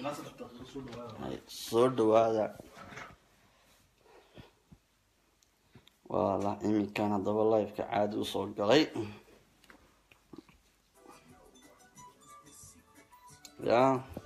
soo dhawaada wala iminkan haddaba liveka caadi usoo galay ya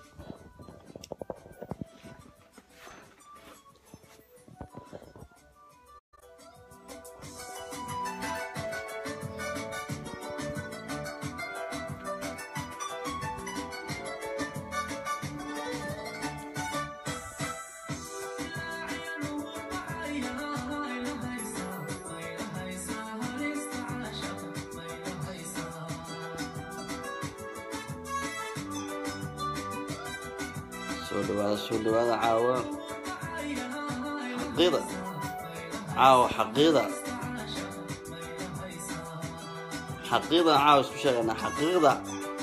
soo dhawaada soo dhawaada caawa xaqiida caawa xaqiida xaqiidan caawa isku sheegaynaa xaqiiqda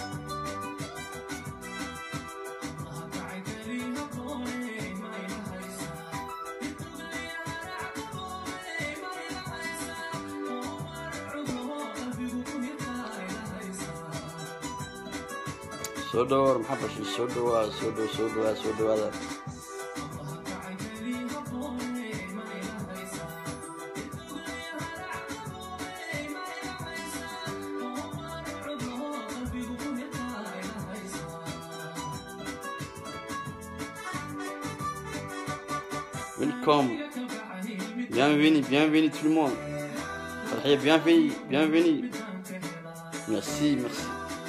soo dhawaar maxaa bashay soo dhawaada soo dhaw soo dhawaada soo dhawaada welcome bienvenue bienvenue tout le monde Farhiya, bienvenue bienvenue merci merci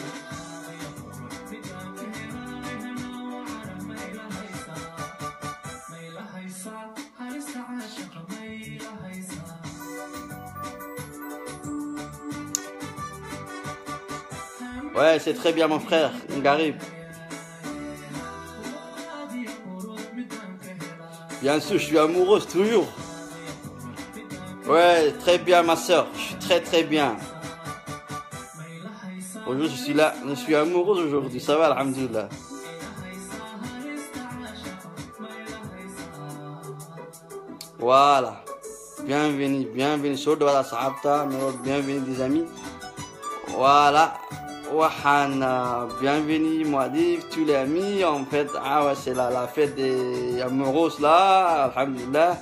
Ouais, c'est très bien, mon frère, Ngarib. Bien sûr, je suis amoureuse toujours. Ouais, très bien, ma soeur. Je suis très très bien. Aujourd'hui, je suis là. Je suis amoureuse aujourd'hui. Ça va, alhamdulillah. Voilà. Bienvenue, bienvenue. Sur de la sahabta, bienvenue des amis. Voilà. Wahan, bienvenue, Moadif, tous les amis. En fait, ah ouais, c'est la, la fête des amoureux là, alhamdulillah.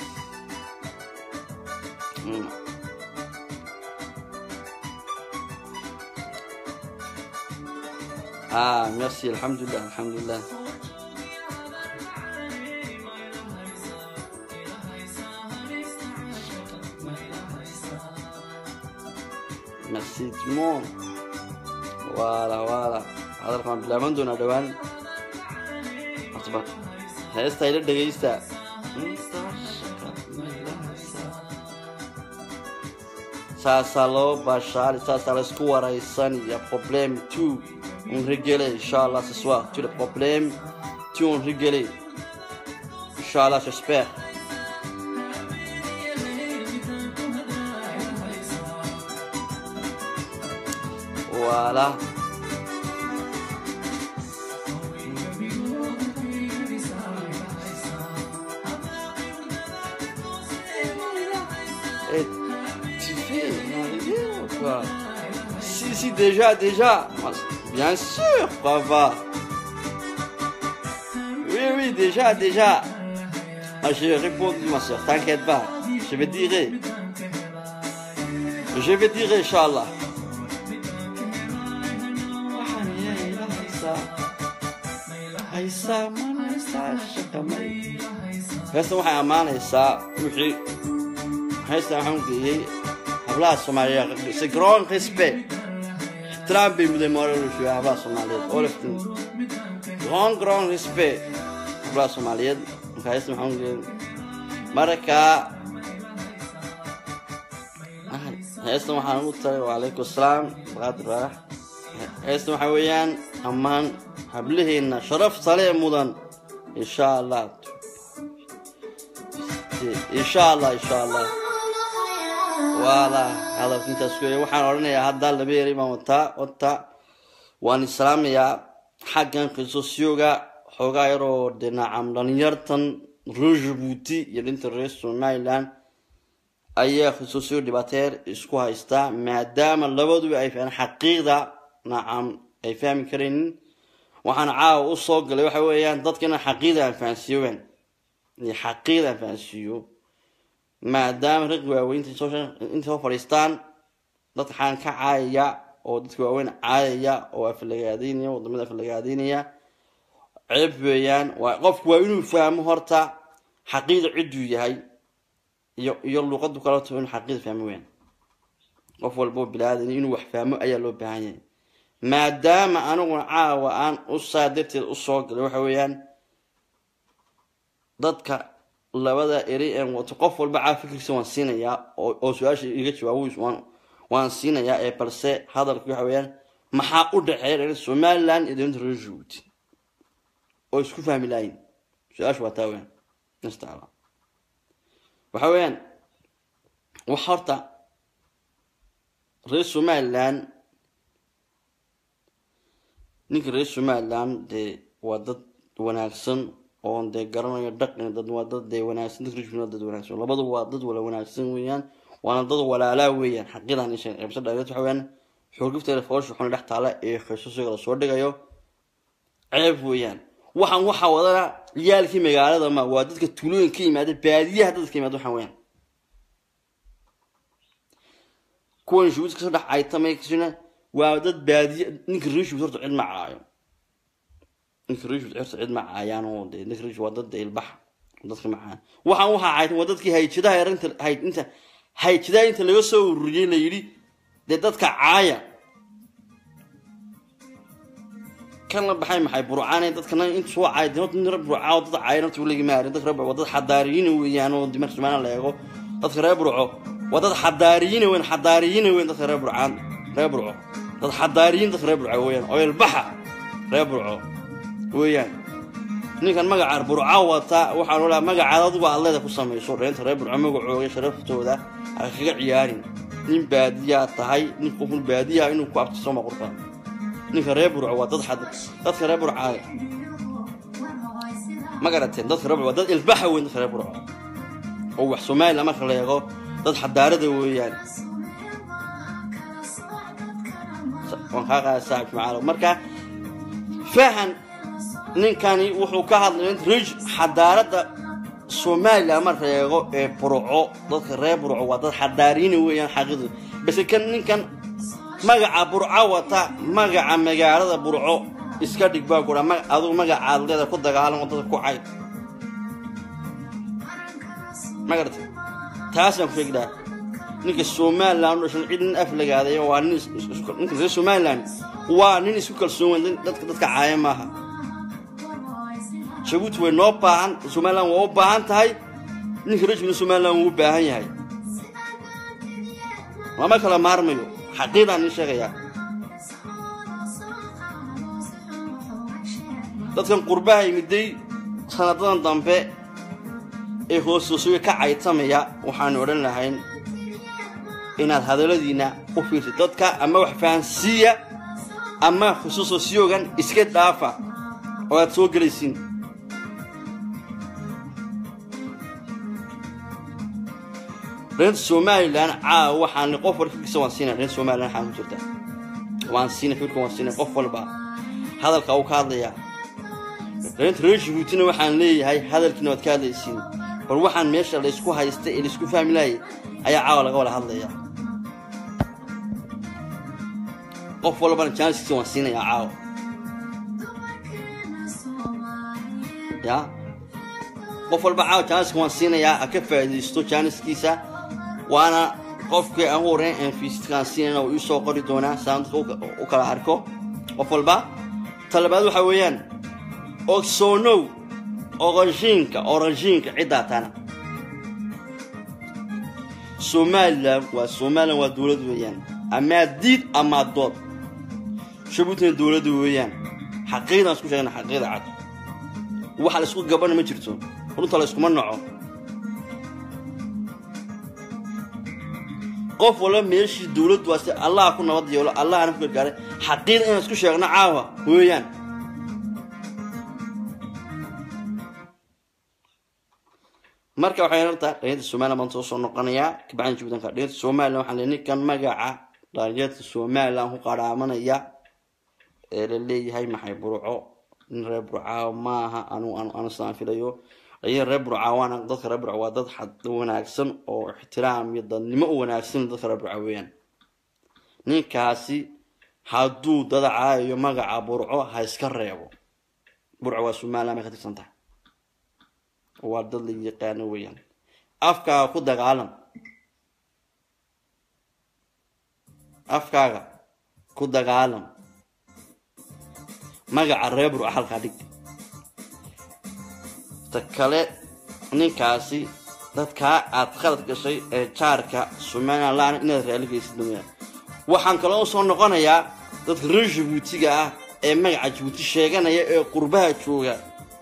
Hmm. Ah, merci, alhamdulillah, alhamdulillah. Merci tout le monde. Voilà, voilà. hadalkaan bilaaban doonaa dhowaan horta heesta ila dhegaysta saasaa loo baashaali saasaa la isku waraysan iyo problème tout on rigolait inchallah ce soir tous les problèmes tout on rigolait inchallah j'espère voilà Et tu fais mon vidéo, quoi. Si, si, déjà, déjà. Bien sûr, papa. Oui, oui, déjà, déjà. Ah, j'ai répondu, ma soeur, t'inquiète pas. Je vais dire. Je vais dire, Inch'Allah. heestan waxay ammaanaysaa wixii heestan waxaan geeyey hablaha soomaaliyeed c'est grand respect ixtiraam bay muday mooralishuya hablaha soomaaliyeed oo laftin grand grand respect hablaha soomaaliyeed marka heestan waxaan geeyey marka heestan waxaan ugu taray wacalaykum asalaam baqaadir baarax heestan waxaa weeyaan ammaan hablaheenna sharaf sale mudan insha allah insha allah insha allah waala hadalka intaas ku waxaan odhanayaa hadda laba yari baan wataa wata waan islaamayaa xaggan qisosyooga xoogaa yaroo dhinacam dhalinyartan reer jabuuti iyo dhinta reer somaliland ayaa qisosyo dhibaateer isku haystaa maadaama labaduba ay faheen xaqiiqda nacam ay fahmi karaynin waxaan caawa u soo galay waxa weeyaan dadka inaan xaqiida aan fahansiiyo weyn iyo xaqiida aan fahansiiyo maadaama rag waaweynta inta soo fadhiistaan dadka xaan ka caayaya oo dadka waaweyn caayaya oo aflagaadeynaya wadamada aflagaadeynaya ceeb weeyaan waa qofku waa inuu fahmo horta xaqiida cidduu yahay iyo iyo luuqadu kaleto inuu xaqiida fahmo weeyaan qof walboo bilaadan inuu wax fahmo ayaa loo baahan yahay maadaama aniguna caawa aan u saa darteed usoo galay waxa weeyaan dadka labada eri een wato qof walba caa fikirkiisa waan siinayaa oo su-aasha iga jawaabo waan siinayaa ee balse hadalka waxa weeyaan maxaa u dhexeeya somaliland iyo dowladda reer jabuuti oo isku fahmi lahayn su-aasha waa taa weyaan instaala waxa weeyaan wax horta reer somaliland ninka reer somaliland dee waa dad wanaagsan oon dee garanayo dhaqan dad waa dad dee wanaagsan dad reer dad wanaagsan labadu waa dad wala wanaagsan weeyaan waana dad walaalaa weeyaan xaqiidan isha qeybsa dhageed waxa weeyaan xoogifteeda foosha xun dhex taala ee khaysusiga lasoo dhigayo ceeb weeyaan waxaan waxaa wadana ciyaalkii magaalada ma waa dadka tuulooyin ka yimaada baadiyaha dadka yimaada waxaan weeyaan kuwan shuud kasoo dhex caytamay kasina waa dad baadiye ninka reeshuud horta cid ma caayo ninka reeshuud horta cid ma caayaan oo dee ninka reeshuud waa dad ilbax dadka macaan waxaan waxaa caytan waa dadkii hayjadaha yarinta hayd inta hayjadaha inta laga soo ururiyey la yidhi dee dadka caaya kan la baxay maxay burcaan dadkana inta soo caay dee nin reer burcaa oo dad caaya horta weliga maarin dadka reer waa dad xadaariyiin weeyaan oo dimar sumaana la eego dadka reer burco waa dad xadaariyiin weyn xadaariyiin weyn dadka reer burcaan reer burco dad xadaariyiin dadka reer burco weeyaan oo ilbaxa reer burco weeyaan ninkan magaca burca wata waxaan olaa magacaada adigu aad leeda ku samayso dheenta reer burco magacooga sharaftooda ha kaga ciyaarin nin baadiyaa tahay nin qoful baadiyaa inuu ku abtiso ma qurfa ninka reer burco waa dad xad dadka reer burcaada ma garateen dadka reer burco waa dad ilbaxa weyn dadka reer burco oo wax somaliland marka la eego dad xadaarada weeyaan waan kaa qaada saaxib macaalo marka fahan ninkani wuxuu ka hadlay rij xadaarada somaliland marka la eego ee burco dadka reer burco waa dad xadaariina weeyaan xaqiidu base kan ninkan magaca burco wata magaca magaalada burco iska dhig baa kura adigu magacaad leeda ku dagaalamo dadka ku cayd ma garatay taasaan ku sheegdaa ninka somaliland u dhashan cid nin af lagaadaya waa nin ninka reer somaliland waa nin isku kalsoon weyn dadka dadka caaya maaha jabuuti way noo baahan somaliland waa u baahan tahay ninka reer jabuuti somaliland wuu u baahan yahay lama kala maarmayo xaqiidaan nin sheegayaa dadkan qurbaha yimiday sanadadan dambe ee hoosoosoga ka caytamaya waxaanu odhan lahayn inaad hadalladiina u fiirtid dadka ama wax fahansiiya ama khusuusosyogan iska dhaafa oo aad soo gelaysiin reer somalilan caawa waxaan qof walba fikirkiisa waan siinay reer somalilan waxaan ku jirta waan siinay fikirka waan siinay qof walba hadalka uu ka hadlayaa reerta reer jabuutina waxaan leeyahay hadalkiina waad ka hadlaysiin bal waxaan meesha laysku haysta ee laysku fahmi laayay ayaa caawa laga wada hadlayaa qof walbana jaaniskiisa waan siinayaa caawa ya qof walba caawa jaaniska waan siinayaa ha ka faa'iidaysto jaaniskiisa waana qofkii aan u horeyn aan fiisitkaan siinayna uu iisoo qori doonaa saan dadka u kala arko qof walba talabaad waxa weeyaan ogsoonow orashiinka orashiinka ciddaa tana somalilan waa somalilan waa dowlad weeyaan amaa diid amaa dood jabuutina dowladda weeyaan xaqiiqdan isku sheegna xaqiiqda cad waxa la isku gabana ma jirto runta la iskuma naco qof walba meeshii dowladdu waa si allaha ku nabad yeelo allahana ku gargaaray xaqiiq inaan isku sheegno caawa weeyaan marka waxay horta dhalinyarta somaliland baan soo soo noqonayaa kabacdan jubuutanka dhalinyarta somaliland waxaan leeyahay ninkan magaca dhalinyarta somaliland ku qaraamanaya ee la leeyahay maxay burco nin reer burcaa maaha anu anu sidaan filayo ayaa reer burcaa waana dadka reer burca waa dad xad wanaagsan oo ixtiraam iyo dadnimo u wanaagsan dadka reer burca weeyaan ninkaasi hadduu dada caayayo magaca burco ha iska reebo burco waa somaliland bay ka tirsan tahay waa dad la yaqaano weeyaan afkaaga ku dagaalam afkaaga ku dagaalam magaca reer burca halkaa dhig ta kale ninkaasi dadkaa aad khalad gashay ee jaarka somaliland inaad raaligaysid mooyaan waxaan kaloo soo noqonayaa dadka reer jabuutiga ah ee magaca jabuuti sheeganaya ee qurbaha jooga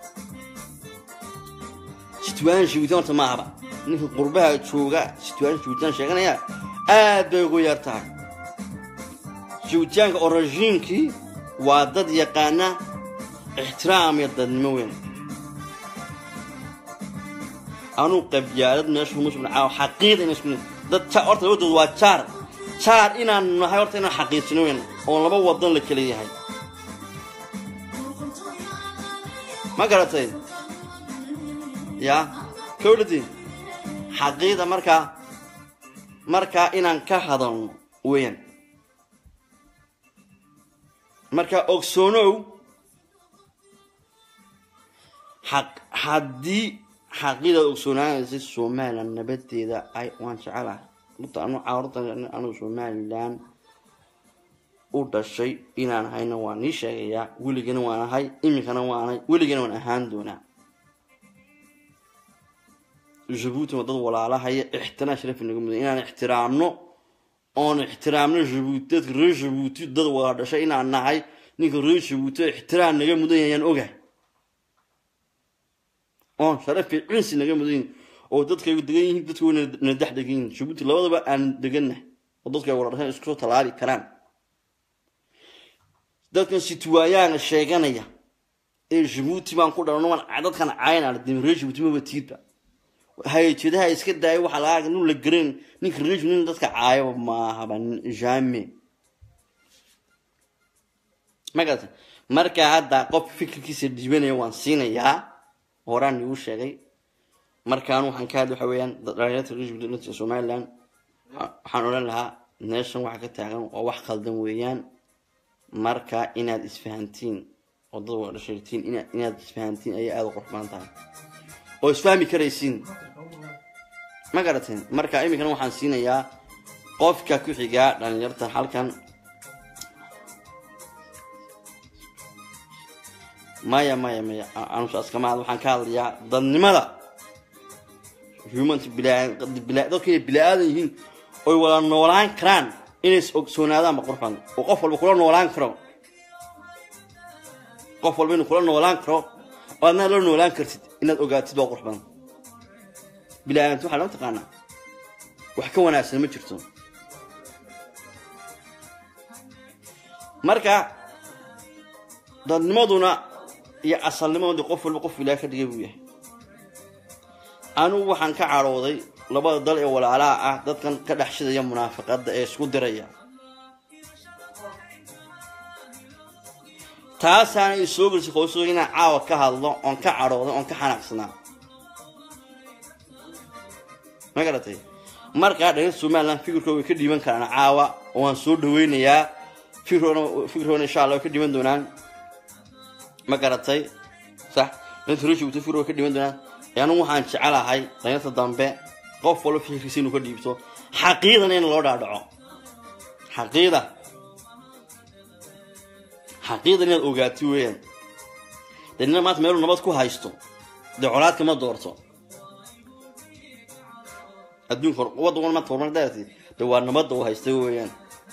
situaan jabuuti horta ma ahaba ninka qurbaha jooga situaan jabuutiyan sheeganaya aad bay ugu yar tahay jabuutiyaanka orashiinkii waa dad yaqaana ixtiraam iyo dadnimo weyn anuu qabyaalad meesha musbnacaa xaqiida ina isku dad horta labadood waa jaar jaar inaan nahay horta inaan xaqiijino weyn oo laba wadan la kala yahay ma garatay ya kawladi xaqiida markaa markaa inaan ka hadalno weeyaan marka ogsoonow xaq haddii xaqiidaad ogsoonaanaysa somalilan nabadeeda ay waan jecelahay horta anu caawrta anu somalilan u dhashay inaan ahayna waan ii sheegayaa weligana waan ahay iminkana waanahay weligana waan ahaan doonaa jabuuti waa dad walaalahaya ixtiraam sharaf naga mudan inaan ixtiraamno oon ixtiraamno jabuuti dadka reer jabuuti dad wada dhashay inaan nahay ninka reer jabuuti ixtiraam naga mudan yayaan ogahay oon sharaf iyo cinsi naga mudan yihin oo dadkaygu degan yihiin dadka wayna dex degan yihin jabuuti labadaba aan degannahay oo dadka ay wada dhashay isku soo tallaali karaan dadkan situwaayaana sheeganaya ee jabuuti baan ku dhalano dadkan caynaa dimi reer jabuuti maba tiidba hay-jeedaha iska daaya waxaa laga nin la garan ninka reer nin dadka caayaba maahaba jame ma garata marka hadda qof fikirkiisa dhiibanaya waan siinayaa horaan igu sheegay markaan waxaan ka hadli waxa weeyaan dhalinyarta reer somaliland waxaan odhan lahaa meeshan waxa ka taagan waa wax khaldan weeyaan marka inaad isfahantiin oo dad wada dhashaytiin inaad isfahantiin ayay aada u qurux badan tahay oo isfahmi karaysiin ma garateen marka iminkana waxaan siinayaa qofka ku xigaa dhalinyarta halkan maya maya maya anusaskamaad waxaan ka hadlayaa dadnimada human dadka inay bila-aadan yihiin oy wada noolaan karaan inay is ogsoonaadaanba qurxan oo qof walba kula noolaan karo qof walba inuu kula noolaan karo oo adnaa la noolaan kartid inaad ogaatid waa qurux badan bila-aadant waxaa loo taqaanaa wax ka wanaagsan ma jirto marka dadnimaduna iyo asalnimaduna qof walba qof ilaah ka dhigay buu yahay anugu waxaan ka cadhooday labada dal ee walaalaha ah dadkan ka dhex shidaya munaafiqadda ee isku diraya taasaana i soo gelisay qoyso inaan caawa ka hadlo oon ka cadhooday oon ka xanaaqsanaa ma garatay markaa dhagan somaliland fikirkooda way ka dhiiban karaan caawa oo waan soo dhaweynayaa fikirkoodna fikirkoodna insha allah way ka dhiban doonaan ma garatay sax danta reshibto fikirkooda way ka dhiban doonaan anigu waxaan jecelahay danyarta dambe qof walba fikirkiisa inuu ka dhiibto xaqiidana in loo dhaadhaco xaqiida xaqiida inaad ogaati weeyaan dee nina maanta meeluu nabad ku haysto dee colaadka ma doorto adduunka waddan wan maanta horumar daarti dee waa nabadda uu haysta weeyaan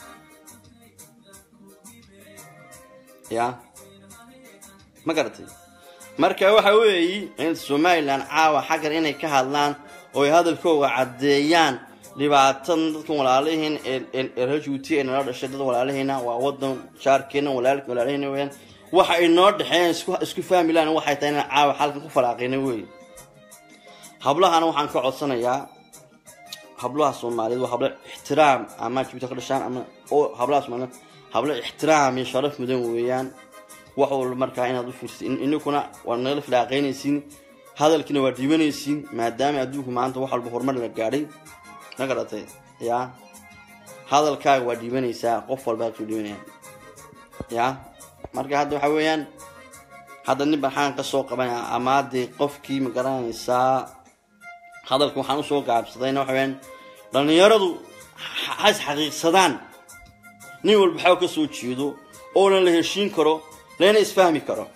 ya ma garatay marka waxa weeyi in somalilan caawa xaggan inay ka hadlaan oo ay hadalkooga caddeeyaan dhibaatan dadkan walaalihiin ee reer juuti ee nala dhashay dad walaalihiina waa wadan jaarkeena walaalihiina weyaan waxa ay noo dhexeeyeen isku fahmi lahan waxay tahay inaan caawa xalkan ku falaaqina wey hablahana waxaan ka codsanayaa hablaha soomaaliyeed waa hablo ixtiraam ama jubuuti ka dhashaan ama oo hablaha soomaaliyeed hablo ixtiraam iyo sharaf mudan weeyaan wax walba markaa inaad u fiirsa ininkuna waa nagala filaaqaynaysiin hadalkiina waa dhiibanaysiin maadaama adduunku maanta wax walba horumar la gaadhay ma garatay ya hadalkaaga waa dhiibanaysaa qof walbaa soo dhiibanaya ya marka hadda waxa weeyaan hadda nin baxaan ka soo qabanaya ama dee qofkii ma garanaysaa hadalka waxaan usoo gaabsadayna waxa weeyaan dhallinyaradu has xaqiiqsadaan nin walba waxaa ka soo jeedo oona la heshiin karo lana isfahmi karo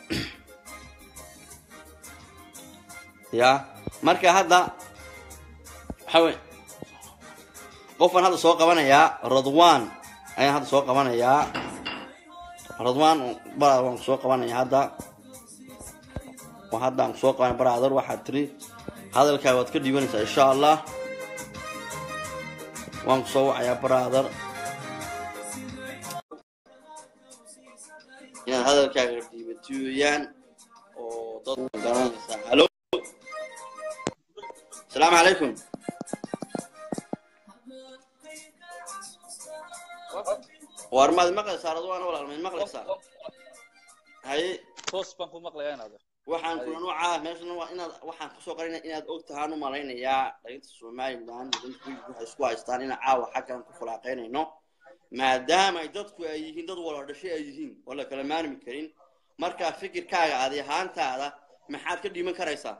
ya marka hadda waxa wey qofaan hadda soo qabanayaa radwan ayaan hadda soo qabanayaa radwan bara waan kusoo qabanaya hadda hadda aan kusoo qabanaya brother waxaad tiri hadalkaa waad ka dhiibanaysaa insha allah waan kusoo wacayaa brother inaad hadalkaaga dhiibato weeyaan oo dad garanaysaa halo asalaamu calaykum war maad maqlaysaa radwan walaal mayd maqlaysaa haye toos baan ku maqlayaa inaad waxaan kula nuucaa meeshan waa inaad waxaan kusoo qarinaya inaad og tahaan u malaynayaa dhalinta somaliland waxay isku haystaan inaan caawa xaggan ku falaaqaynayno maadaama ay dadku ay yihiin dad wala dhashay ay yihiin oo la kala maarmi karin markaa fikirkaaga adi ahaantaada maxaad ka dhiiman karaysaa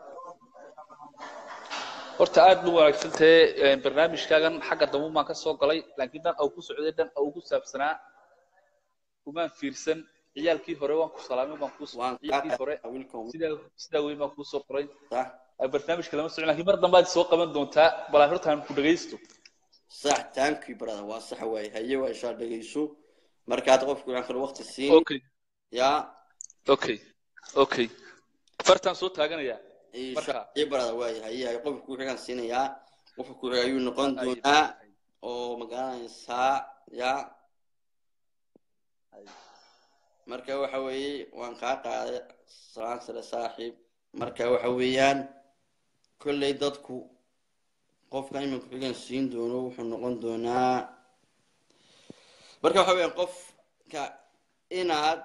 horta aad bu wanaagsan tahe barnaamijkaagan xagga dambu baan ka soo galay laakiin dhan au ku socday dhan au ku saabsanaa umaan fiirsan ciyaalkii hore waan ku salaamay baan kuu ciyaalkii hore sidaa sidaa weyn baan kuu soo qoray barnaamijka lama socon lakin mar dambe aad soo qaban doontaa balaa hortaan ku dhagaysto sax taankii brother waa sax waay haye waa ishaa dhegayso markaad qofku aan kale waqti siin okay ya okay okay fartaan soo taaganayaa marka iyo brother waay haye haye qofka ku xigaan siinayaa qofka ku xiga ayuu noqon doonaa oo magaranaysaa ya marka waxa weeye waan kaa qaaday salaan sare saaxiib marka waxa weeyaan kolley dadku qofka iminka xigan siin doono wuxuu noqon doonaa marka waxa weeyaan qofka inaad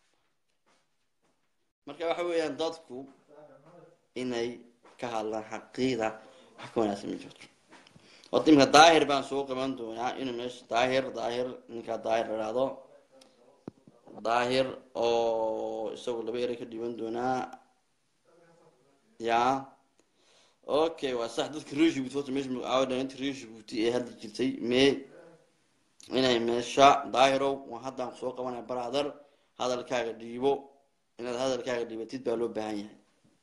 marka waxa weeyaan dadku inay ka hadlaan xaqiida wax ka wanaagsan ma jirto horta iminka daahir baan soo qaban doonaa inuu meesha daahir daahir ninkaa daahir la idhaahdo daahir oo isagu laba eray ka dhiban doonaa ya okay waa sax dadka reer jibuuti horta meesha magacaabo dhalinta reer jibuuti ee hadda jirtay mee inay meesha daahirow waa haddaan soo qabanaya brother hadalkaaga dhiibo inaad hadalkaaga dhiibatid baa loo baahan yahay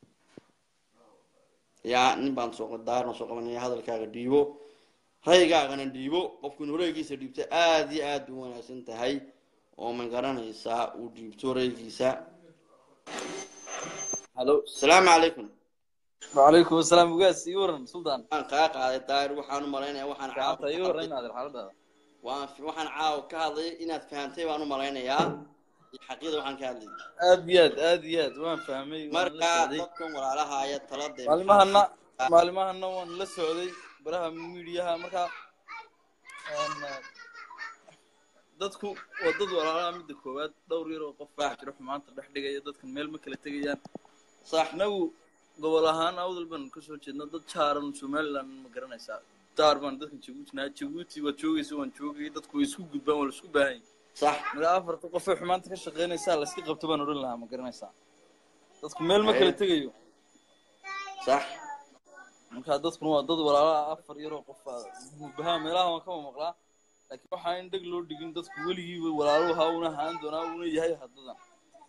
ya nin baan soo daahir baan soo qabanaya hadalkaaga dhiibo raygaagana dhiibo qofkun horeygiisa dhiibta aada iyo aada u wanaagsan tahay oo ma garanaysaa uu dhiibto raygiisa halo asalaamu calaykum وعليكم السلام وقاس يورن سلطان waan kaa qaaday daahir waxaan u malaynaya waxaan caawa كعطى يورن هذا الحالة waan waxaan caawa ka hadlay inaad fahantay baan u malaynayaa iyo xaqiida waxaan ka hadlay ابيض ابيض وين فهمي marka dadkan walaalaha aya talada maalmahana maalmahana waan la socday baraha miidiyaha marka dadku waa dad walaalaha midda koowaad dhowr yar oo qof baa jira xumaanta dhex dhigaya dadkan meel ma kala tegayaan sax anagu gobol ahaan awdal baan kasoo jeedna dad jaaran somaliland ma garanaysaa daar baan dadkan jabuutinaa jabuuti waad joogaysa waan joogay dadku way isku gudbaan waa la isku baahan sax marka afarta qof ee xumaanta ka shaqeynaysaa layska qabto baan odhan lahaa ma garanaysaa dadku meel ma kala tegayo sax marka dadkuna waa dad walaalaha afar yaroo qof mubahaa meelaha waan kama maqlaa laakiin waxaa in dheg loo dhigin dadku weligiiba walaaluhu ha una ahaan doonaa una yahay haddadan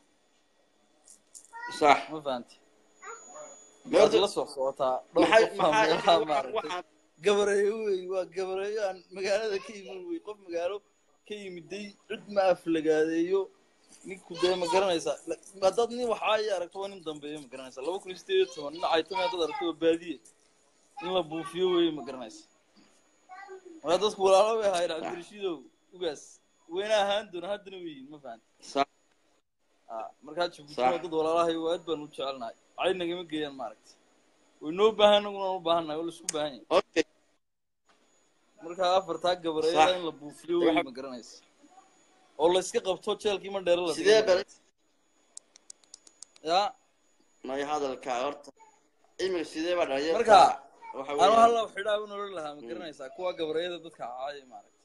sax ma fahanti Horta- waad la soo socotaa dhowr maxay qofaa meelaha maxay maaragtay waxaan gabareeyo wey waa gabareeyo aan magaalada ka iman wey qof magaalo ka yimiday cid ma aflagaadeeyo ninku dee ma garanaysaa La- haddaad nin waxaa i aragto waa nin dambeeyo ma garanaysaa laba kun iyo sideed iyo toban nin caytama haddaad aragto waa baadiye in la buufiyo wey ma garanaysa marka dadku walaalo bay ahaayeen cabdirashiidow ugaas weyna ahaan doona haddana weyiin ma fahan sax markaa jabuuti Sax. waa dad walaalahay waa aad baan u jecelnahay cay nagama geeyaan maaragta way noo baahan naguna u baahannahay waa la isku baahan yahay okay markaa afartaa gabareeyada Sax. in la buufiyo wey ma garanaysa oo la iska qabto jeelkii ma dheero la dhigo sidee ma bal garatay ya may hadalka horta imika sidee baa dhalinyarta Marka, waxa anu weeyaan halla xidhaa u nolol lahaa ma garanaysaa kuwa gabareeyada dadka caaya maaragtay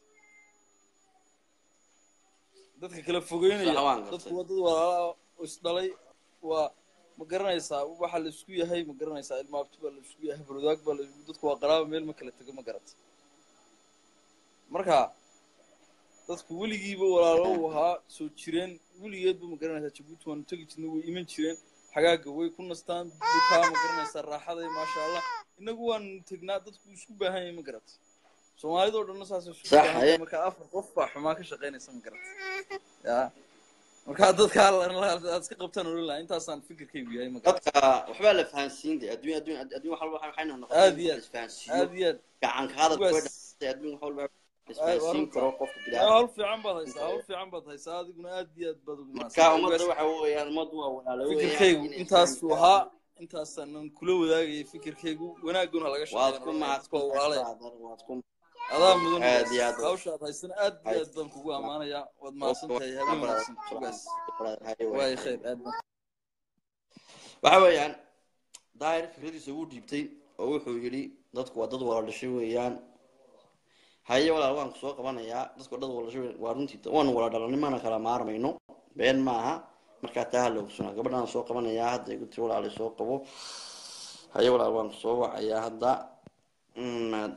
dadka kala fogeynaya Sax waan gartay. dadku waa dad walaala oo isdhalay waa ma garanaysaa waxa la isku yahay ma garanaysaa ilmaabti baa la isku yahay barwadaag baa la isku dadku waa qaraaba meel ma kala tego ma garatay marka dadku weligiiba walaalo u ahaa soo jireen weligeedba ma garanaysaa jabuuti waanu tegi jirnay way iman jireen xagaaga way ku nastaan dukaa ma garanaysaa raaxaday maasha allah inagu waanu tegnaa dadku isku baahan yahay ma garatay soomaalidoo dhanna saas isku Sax, baahan yahay haye. marka afar qof baa xumaa ka shaqaynaysa ma garatay ya marka dadka aad iska qabtaan oran lahaa intaasaan fikirkaygu yahay ma garatay dadka waxbaa la fahansiin de adduun adduun adduun wax walba waxayna noqotay Aad iyo in la aad. isfahansiiyo aad iyo aad gacanka hadalka way Kuwaas- dhacday adduun wax walba la Ay, isfahansiin waa karo runta. qofka Yaa, bidaadan hawl fiican baad haysaa hawl fiican baad haysaa adiguna aad iyo aad baad ugu marka mahadsan ummadda waxa weeyaan ummaddu waa walaalo weeyaan fikirkaygu inay intaasuu isfahansiiyaan. ahaa intaasaanan kula wadaagayay fikirkaygu wanaaguna laga waad ku shaqeynaya dadku waa mahadsan walaalaya waad ku adaa mudan Aad iyo aad. hawshaad haysana aad iyo aad baan kugu ammaanayaa waad mahadsan tahay habeen wanaagsan sugaas waay khayr aad baan waxa weeyaan daahir fikradiisa wuu dhiibtay oo wuxuu yidhi dadku waa dad wala dhashay weeyaan haye walaal waan kusoo qabanayaa dadku waa dad wala dhashay waa runtii waanu wala dhalanay mana kala maarmayno been maaha markaa taa hala ogsunaa gabadhaan soo qabanayaa hadda igu tiri walaal soo qabo haye walaal waan kusoo wacayaa hadda Mm,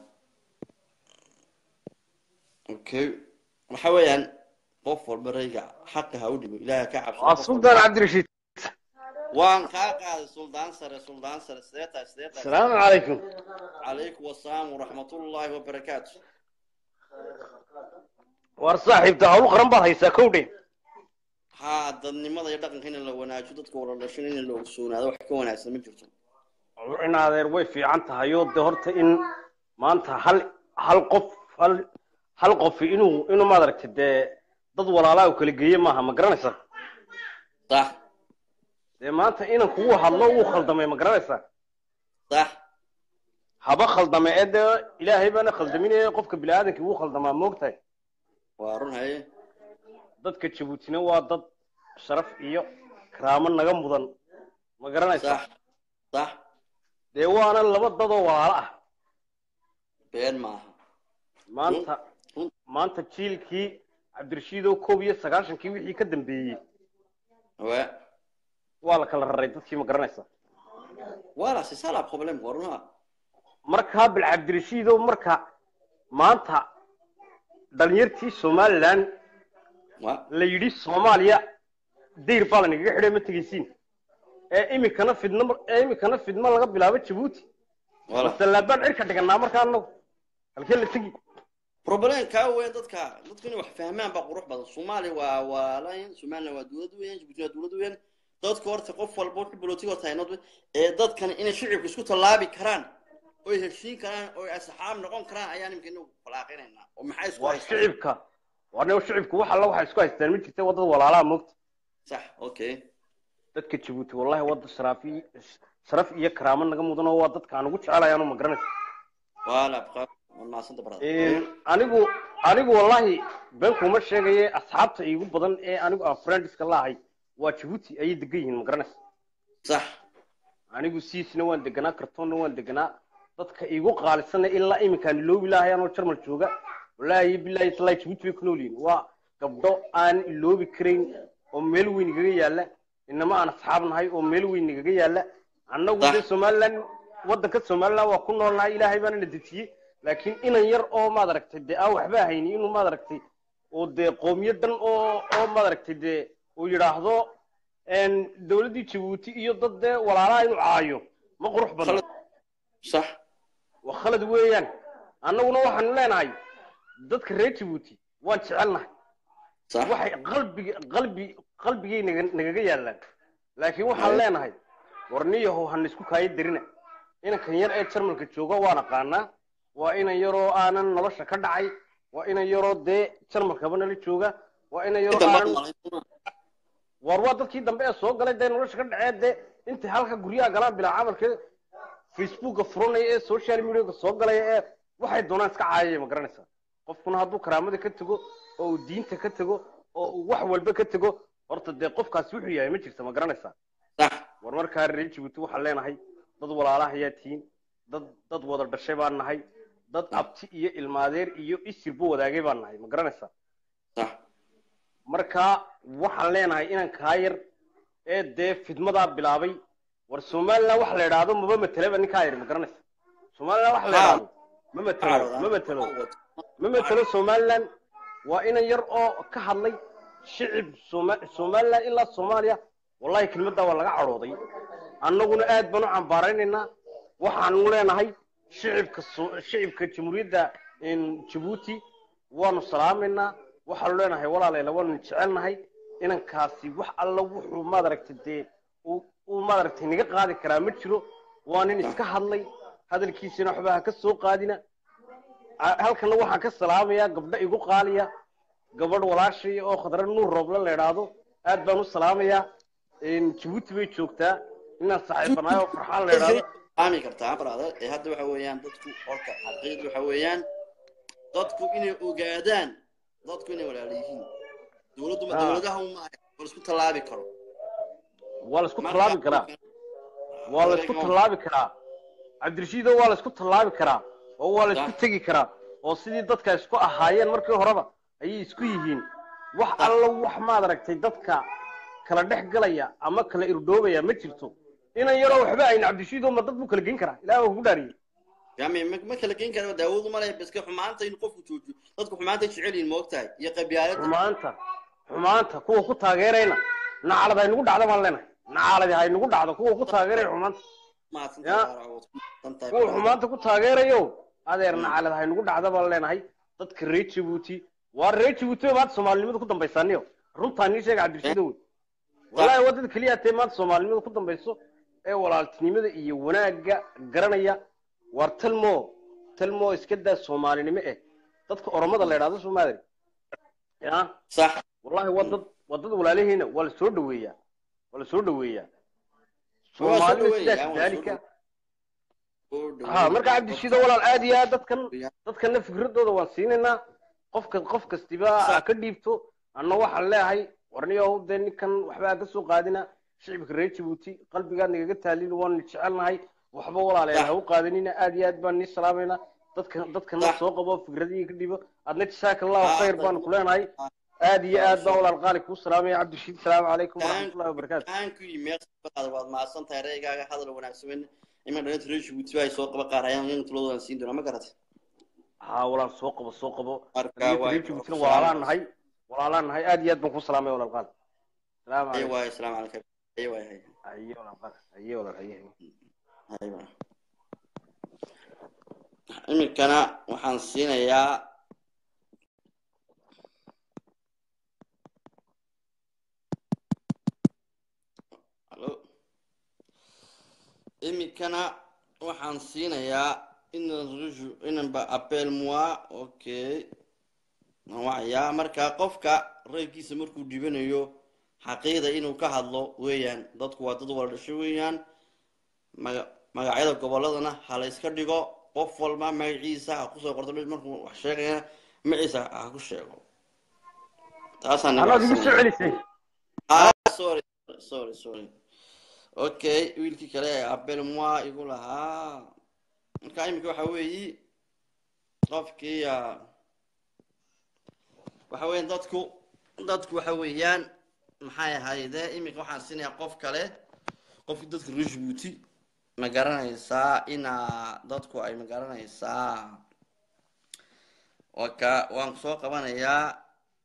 okay waxa weeyaan qof walba rayga xaqa ha u dhibo ilaaha ka cabso waa suldaan cabdirashiid waan kaa qaaday suldaan sare suldaan sare sidee tahay sidee tahay asalaamu calaykum calaykum wasalaam waraxmatullaahi wabarakaatu war saaxiibta hawl qaran baad haysaa kowdhe haa dadnimada iyo dhaqanka in la wanaajiyo dadka wala dhashin in la ogsoonaado wax ka wanaagsan ma jirto in adeer way fiican tahay oo de horta in maanta hal hal qof hal hal qof inuu inuu maad aragtay dee dad walaalaa u kala geeye maaha ma garanaysaa sax dee maanta inan kugu hadlo wuu khaldamay ma garanaysaa sax haba khaldame ee dee ilaahay baana khaldaminaya qofka bini-aadamkii wuu khaldamaa moogtahay waa run haye dadka jabuutina waa dad sharaf iyo karaamo naga mudan ma garanaysaa sax sax dee waana laba dadoo walaalo ah been maaha maanta run maanta jiilkii cabdirashiid oo koob iyo sagaashankii wixii ka dambeeyey wa waa la kala raray dadkii ma garanaysaa voilà c'est ça la problème waa run ha markaa bil cabdirashiid oo marka maanta dhalinyartii somaliland wa la yidhi soomaaliya dayr baa lanagaga xidhay ma tegaysiin ee imikana fidno ee imikana fidmo laga bilaabo jabuuti voilà masallaabaan cirka dhiganaa markaa anagu halkee la tegi problem kaa weyn dadka dadku inay wax fahmaan baa qurux badan soomaaliya waa waalayn somaliland waa dowlad weyn jabuuti waa dowlad weyn dadka horta qof walba wuxuu bolotig horta haynad ee dadkan inay shicibka isku tallaabi karaan oy heshiin karaan oy asxaab noqon karaan ayaan imika inagu falaaqinaynaa oo maxay isku waa haystaan shicibka waa nin shicibku wax alla waxay isku haystaan ma jirta wadada walaalaha moogta sax okay dadka jabuuti wallahi wadda sharaafi sharaf iyo karaamo naga mudan oo waa dadka aan ugu jecelahay anu ma garanaysa voilà bqa waad mahadsanta brother anigu anigu wallahi been kuma sheegaye asxaabta iigu badan ee anigu aan friendska laahay waa jabuuti ayay degan yihiin ma garanaysa sax anigu siisna waan deganaa kartoonna waan deganaa dadka iigu qaalisana ilaa iminkaan iloobi lahay anoo jarmal jooga wallaahi bilaahi talaahi jabuuti bay ku nool yihiin waa gabdho aan iloobi karayn oo meel weyn igaga yaalla inama aan asxaab nahay oo meel weyn igaga yaalla annagu Sax. dee somaliland waddanka somaliland waa ku noolnahay ilaahay baana na dejiyey laakiin inan yar oo maad aragtay dee aan waxba hayni inuu maad aragtay oo dee qowmiyadan oo oo maad aragtay dee uu yidhaahdo een, dowladdii jabuuti iyo dad dee walaalaha inuu caayo ma qurux badna Khalad. sax waa khalad weeyaan annaguna waxaanu leenahay dadka reer jabuuti waan jecelnahay sax waxay qalbiga qalbi qalbigay naga nagaga yaallaan laakiin waxaan leenahay warniyahow hana isku kaayo derina inankan yar ee jarmalka jooga waan aqaanaa waa inan yaroo aanan nolosha ka dhacay waa inan yaroo dee jarmalkaba nala jooga waa inan yaroo inta aanan maqan war waa dadkii dambe ee soo galay dee nolosha ka dhacee dee intay halka guryaha galaan bilaa camalka facebooka furanaya ee social mediaga soo galaya ee waxay doonaan iska caayaya ma garanaysaa qofkuna hadduu karaamada ka tego oo uu diinta ka tego oo uu wax walba ka tego horta dee qofkaasi wuxuu yahay ma jirta ma garanaysaa sax war markaa reer jabuuti waxaan leenahay dad walaalaha ayaa tihiin dad dad wada dhashay baan nahay dad abti iyo ilmaadeer iyo isirba wadaagay baan nahay ma garanaysaa sax marka waxaan leenahay inaan kaa yar ee dee fidmadaa bilaabay war somaliland wax la idhaahdo maba mateleba ninkaa yar ma garanaysa somaliland wax la idhaahdo ma matelo ma matelo ma matelo somaliland waa inan yar oo ka hadlay shicib Soma- somaliland ilaa soomaaliya wallahi kelmaddaa waa laga cadhooday annaguna aad baan u cambaaraynaynaa waxaanu leenahay shicibka So- shicibka jamhuuriyadda in jabuuti waanu salaamaynaa waxaanu leenahay walaaleela waanu jecelnahay inankaasi wax alla wuxuu maadaragtay dee uu uu maadaragtay naga qaadi karaa ma jiro waa nin iska hadlay hadalkiisina waxba ha ka soo qaadina A- halkana waxaan ka salaamayaa gabdho igu qaaliya gabadh walaashay oo khadra nuur roobla la idhaahdo aad baan u salaamayaa Een, jabuuti bay joogtaa inaan saaxiibanahay oo farxaan la idhaahdo aami kartaa brother ee hadda waxa weeyaan dadku horta xaqiiqda waxa weeyaan dadku inay ogaadaan dadku inay walaala yihiin dowladdu ma Ah. dowladaha uma aha war isku tallaabi karo waa la isku Marka- tallaabi karaa waa la isku tallaabi karaa cabdirashiido waa la isku tallaabi karaa oo waa la isku Sax. tegi karaa oo sidii dadka isku ahaayeen markii horeba ayay isku yihiin wax alla wax maad aragtay dadka kala dhex galaya ama kala irdhoobaya ma jirto inan yaroo waxba ayn cabdirashiido ma dad buu kala geyn karaa ilaah waa kugu dhaariyey yani ma ma kala geyn karo daawadu ma leh baska xumaanta in qofku joojiyo dadku xumaanta jecel yihiin ma ogtahay iyo qabyaalada xumaanta xumaanta kuwa ku taageerayna nacalad haynagu dhacda baan leenahay nacaladi haynagu dhacdo kuwa ku taageeraya xumaanta Ya. kuwa xumaanta ku taageerayo adeer nacalad haynagu dhacda baan leenahay dadka reer jabuuti waa reer jabuuti bay maanta soomaalinimada ku dambaysaaniyo runtaa nii sheega cabdirashiid wey wallaahi waa dad keliya tee maanta soomaalinimada ku dambayso ee walaaltinimada iyo wanaagga garanaya waar talmo talmo iska daa soomaalinimo eh dadka oromada la idhahdo soomaalia ya sax wallahi waa dad waa dad walaalihiina waa la soo dhaweeyaa waa la soo dhaweeyaa Waa la soo soomaalida dhaweeyaa, sidaas waa la soo daalika oo dhow- ha marka cabdishiido walaal aad iyo aad dadkan Ya. dadkana fikradooda waan siinaynaa qofka qof kastiba Sax. ha ka dhiibto anna waxaan leeyahay warniyow dee ninkan waxba ha ka soo qaadina shicibka reer jabuuti qalbigaad nagaga taalin waanu jecelnahay waxba walaaleen Sax. ha u qaadanina aad iyo aad baan nii salaamaynaa dadka dadkana Sax. soo qabo fikradihii ka dhibo adna jasaaka allahu Ah, khayr baan ku leenahay aad iyo aad baan walaal qaali kuu salaamaya cabdishiid salaamu calaykum waraxmatullahi wabarakaatu aan ku yimid baad waad mahadsan tahay reegaaga hadal wanaagsan ima dhalinta reer jabuuti ay soo qaba qaarayaan in tuloodan siin doona ma garatay haa walaal soo qabo soo qabo Marka Hadiyada waa- reer jabuutina walaalaan nahay walaalaan nahay aad iyo aad baan kuu salaamaya walaal qaali salaamu ay calaykum waay asalaamu calaykum ay waay hay haye walaal qaali haye walaal haye hay waay iminkana waxaan siinayaa Hello. iminkana waxaan siinayaa inan ruju inanba appel moi okay wacayaa marka qofka reerkiisa markuu dhibanayo xaqiiqda inuu ka hadlo weeyaan dadku waa dad wala dhasho weeyaan maga magacyada goboladana ha la iska dhigo qof walba magaciisa ha kusoo qorto mid markuu wax sheegaya magaciisa ha ku sheego taasaan anaad igu soo celisay Ah, sorry, sorry, sorry. Okay, wiilkii kale ee Abel Moi igu lahaa. Marka imika waxa weeyi qofkii ah, waxa weeyaan dadku dadku waxa weeyaan maxay ahayde imika waxaan siinayaa qof kale qofkii dadka reer Djibouti ma garanaysaa inaa dadku ay ma garanaysaa waka waan soo qabanayaa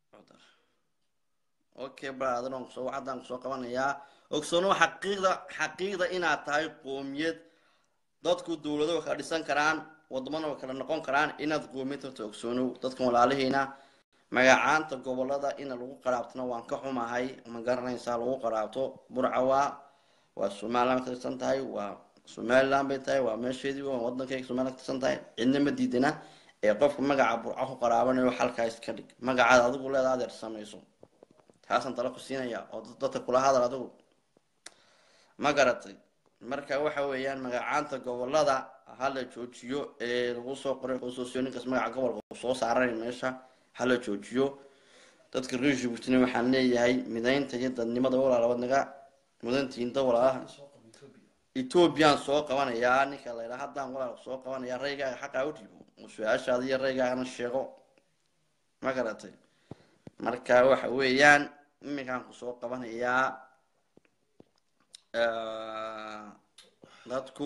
okay brother waan kusoo haddaan kusoo qabanayaa ogsoono xaqiiqda xaqiiqda inaad tahay qoomiyad dadku dowlado way kala dhisan karaan wadamana way kala noqon karaan inaad qoomiyad horta ogsoonow dadkan walaalihiina magacaanta gobolada in lagu qaraabtona waan ka xumahay ma garanaysaa lagu qaraabto burcawa waa somaliland ka tirsan tahay waa somaliland bay tahay waa meesheedii waa wadankayga somaliland ka tirsan tahay cidna ma diidana ee qofka magaca burca ku qaraabanayo halkaa iska dhig magacaada adigu leeda adeer samayso taasaan talo ku siinaya oo dad- dadka kula hadal adigu ma garatay marka waxa weeyaan magacaanta gobolada hala joojiyo ee lagu soo qoray constitution ninkas magaca gobolka uu soo saaranay meesha hala joojiyo dadka reer jabuutina waxaan leeyahay midaynta iyo dadnimada walaalabad naga mudantiinta walaalaha ethoobiyan soo qabanayaa ninka la yidhaha haddaan walaal soo qabanayaa raygaaga xaqaa u dhiibo oo su-aashaada iyo raygaagana sheego ma garatay marka waxa weeyaan iminkaan ku soo qabanayaa dadku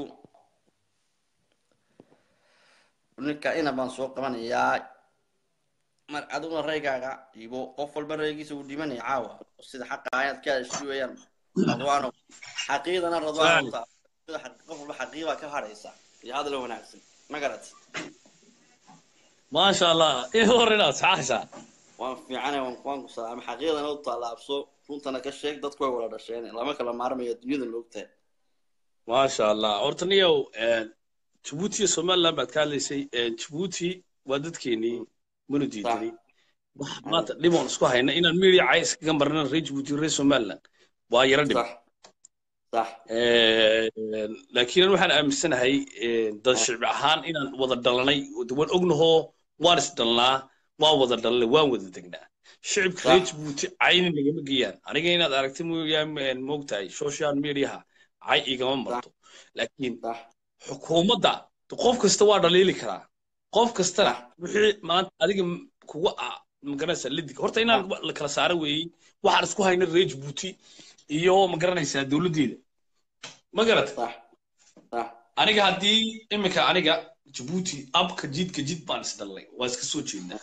ninka ina baan soo qabanayaa mar adiguna raygaaga dhiibo qof walba raygiisa uu dhimanaya caawa sida xaqa ayaad ka hadashid weeyaan radwaano xaqiidana radwaan qof walba xaqiibaa ka hadhaysa iyo hadal wanaagsan ma garat maasha allah i horinaad saxaasha waan fiicana waan waan ku salaama xaqiidana u tallaabso runtana ka sheeg dadku way wada dhasheen lama kala maarmayo dunyada loogtahay maasha allah horta niyow jabuuti iyo somaliland baad ka hadlaysay jabuuti waa dadkeenii mana diidani wax maanta dhiboon isku hayna inaan media cay iskaga marna reer jabuuti reer somaliland waa yaro dhib sax sax laakiin waxaan aaminsanahay dad shicbi ahaan inaan wada dhalanay waan ognahoo waan isdhalnaa waan wada dhalanay waan wada degnaa shicibka reer jabuuti cayni nagama geeyaan aniga inaad aragtay mooyaan moogtahay social mediaha cay igama marto laakiin sax xukuumadda qof kasta waa dhaliili karaa qof kastana wixii maanta adiga kuga ah magaranaysaa lidig horta inaan la kala saaro weeyey waxaan isku hayna reer jabuuti iyo magaranaysaa dowladdeeda ma garata sax sax aniga haddii iminka aniga jabuuti abka jidka jid baan isdhalnay waa iska soo jeednaa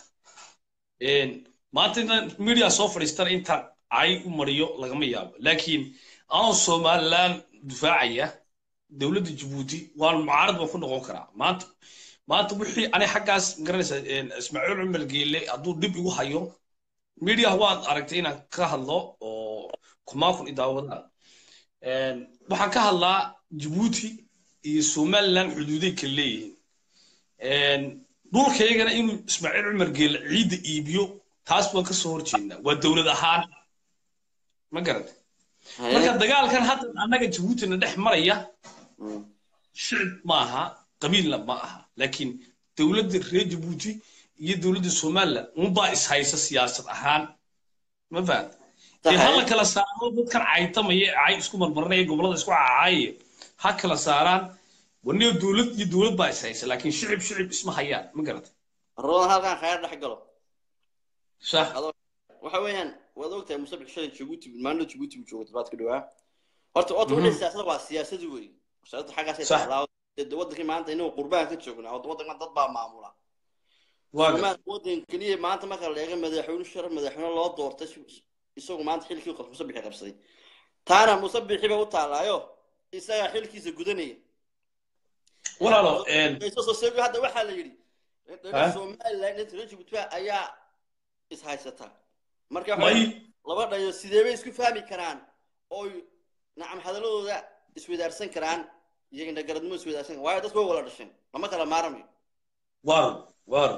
maanta intaan media soo fadhiistana intaan cay u mariyo lagama yaabo laakiin anoo somaliland difaacaya dowladda jabuuti waan mucaarad baan ku noqon karaa maanta maanta wixii ani xaggaas magaranaysaa ismaaciil cumar geele hadduu dhib igu hayo media waad aragtay inaan ka hadlo oo kumaa kun idaawadaan waxaan ka hadlaa jabuuti iyo somaliland xuduuday kala leeyihiin dhulkaygana inuu ismaaciil cumar geele ciidda iibiyo taas waan ka soo horjeednaa waa dowlad ahaan ma garata marka dagaalkan hadda annaga jabuutina dhex maraya shicib maaha qabiilna ma aha laakiin dowladda reer jabuuti iyo dowladda somaliland unbaa ishaysa siyaasad ahaan ma fahanta dee ha la kala saaro dadkan caytamaya cay isku marmarinaya gobollada isku cacaayaya ha kala saaraan waniyo dowlad iyo dowlad baa ishaysa laakiin shicib shicib isma hayaan ma garata rodan halkan khayr dhex galo sax waxa weeyaan waad ogtahay musabix shalay jabuuti maalin jabuuti buu joogay tobaad ka dhawaa horta horta wixii siyaasada waa siyaasadi wey siyaasada xaggaasay Sax. taallaa dee wadankii maanta inagu qurbaan ka joognaa wadankan dad baa maamula waa gar- Soomaaliya wadan keliya maanta marka la eego madaxweyne shar madaxweyne loo doortay si- isagu maanta xilkii qas- musabixi qabsaday taana musabixi ba u taallaayo isagaa xilkiisa gudanaya walaalo sososego hadda waxaa la yidhi Ha? somaliland inta reer jabuuti ayaa ishaysata marka waxa may weeye, laba dhayo sidee bay isku fahmi karaan oo nacam hadaladooda iswadaarsan karaan iyo indhagaradnimo iswadaarsan karaan waayo dadku way wala dhasheen lama kala maarmayo waaru waaru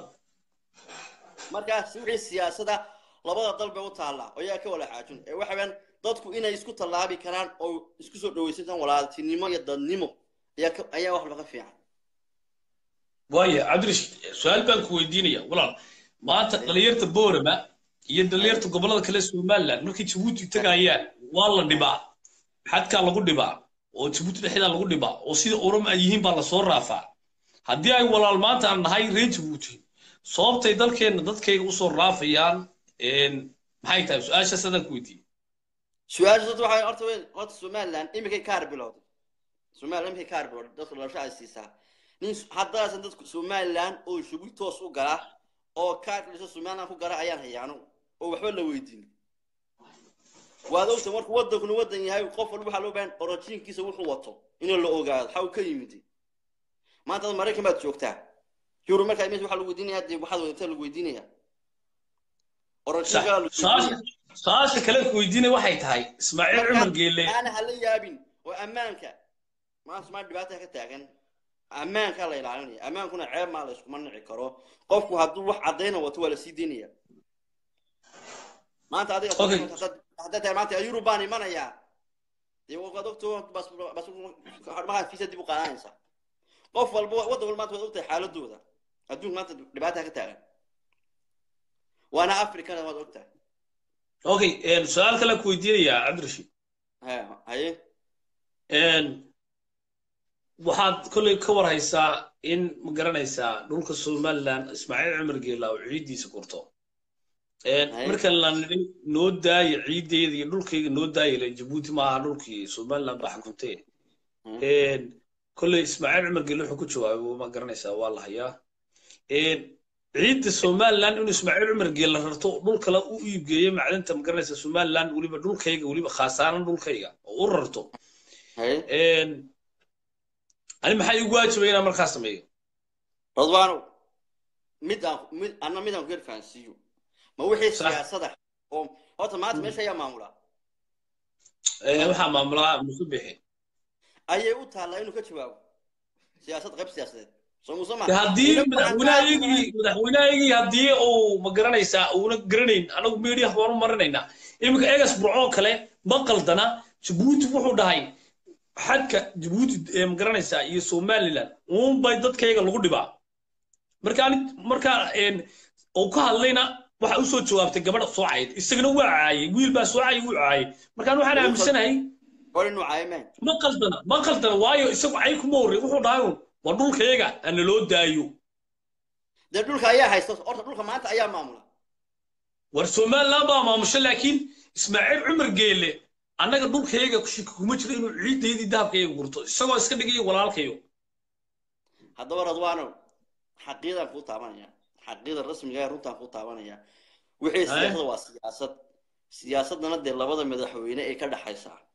markaas wixii siyaasada labada dal bay u taallaa oo yaa ka wala xaajin ee waxa weeyaan dadku inay isku tallaabi karaan oo isku soo dhawaysan karaan walaaltinimo iyo dadnimo ayaa ka- ayaa wax laga fiican waaya cabdirish su-aal baan ku weydiinaya walaal maanta dhalinyarta boorama iyo dhalinyarta gobollada kale somaliland markay jabuuti tagayaan waa la dhibaa xadkaa lagu dhibaa oo jabuuti dhexdaa lagu dhibaa oo sida oroma ay yihiin baa lasoo raafaa haddii ay walaal maanta aan nahay reer jabuuti sababtay dalkeenna dadkayga usoo raafayaan maxay tahay su-aashaas adaan ku weydiiyey su-aasha horta waxaa horta weyn horta somaliland iminkay kaar bilowday somaliland iminkay kaar bilowday dadka dhalasho ay siisaa nin haddaasan dadku somaliland oo shubi toos u gala oo kaarka dhasho somaliland ku gala ayaan hayaano oo waxba la weydiin waad ogta markuu wadankuna wadan yahay qof walba waxaa loo baahan orojiinkiisa wuxuu wato inuu la ogaado xa uu ka yimid maanta ad maraykan baad joogtaa yurub markaa imis waxaa lagu weydiinaya dee waxaad wadataa lagu weydiinaya orojiinka lagu weydiinaya su-aasha kale ku weydiinay waxay tahay ismaaciil cumar geele aana hala yaabin oo ammaanka maanta maa dhibaata ka taagan ammaanka la ilaalinaya ammaankuna ceeb maa la iskuma nici karo qofku hadduu wax caddayna wato waa la sii daynaya maanta adiga Okay. hadday tahay maanta yurub baan imanayaa dee waad ogto bas bas maaa fiisa dib u qaadanaysa qof walba waddan walba maanta waad ogtahay xaaladooda adduunka maanta dhibaata ka taagan waana afrikana waad ogtahay okay su-aal kale ku weydiinayaa cabdirashiid he haye waxaad kolley ka war haysaa in ma garanaysaa dhulka somaliland ismaaciil cumar geela oo ciiddiisa gurto marka la nidhi noo daaya ciiddeeda iyo dhulkayga noo daaya le jabuuti maaha dhulkii somaliland baa xukuntee kolley ismaaciil cumar geela wuxuu ku jawaabay ma garanaysaa waa la hayaa ciidda somaliland inuu ismaaciil cumar geela rarto dhul kale u iibgeeyo macdanta ma garanaysaa somaliland weliba dhulkayga weliba khaasaaran dhulkayga oo u rarto haye ani maxaa igu waajibay inaan markaa sameeyo radwaano mid aan mid anna mid aan ku yar fahansiiyo ma wixii Sax. siyaasada oo horta maanta meesha ayaa maamula waxaa maamulaa musu bixi ayay u taallaa inuu ka jawaabo siyaasad qayb siyaasadeed soo muuse ma haddii madaxweynahaygii madaxweynahaygii haddii uu ma garanaysaa uuna garanayn anagu media waanu marinaynaa iminka egas burcoo kale ma qaldana jabuuti wuxuu dhahay xadka jabuuti ee ma garanaysaa iyo somaliland uunbay dadkayga lagu dhibaa markaan markaa uu ka hadlayna waxa usoo jawaabtay gabadha soo cayd isagana waa caayay wiil baa soo caayay wuu caayay markaan waxaan aaminsanahay hor inuu caayameen ma qaldana ma qaldana waayo isagu cay kuma horrey wuxuu dhahay un waa dhulkayga ana loo daayo dee dhulka ayaa haysta horta dhulka maanta ayaa maamula war somaliland baa maamusha laakiin ismaaciil cumar geele annaga dhulkayga shiki kuma jiro inuu ciiddaydii dahabkayga gurto isagoo iska dhigayo walaalkayo haddaba radwaano xaqiiqdan kuu taabanaya xaqiiqda rasmiga ee runtaan kuu taabanaya wixii siyaasada waa siyaasad siyaasadana dee labada madaxweyne ee ka dhaxaysa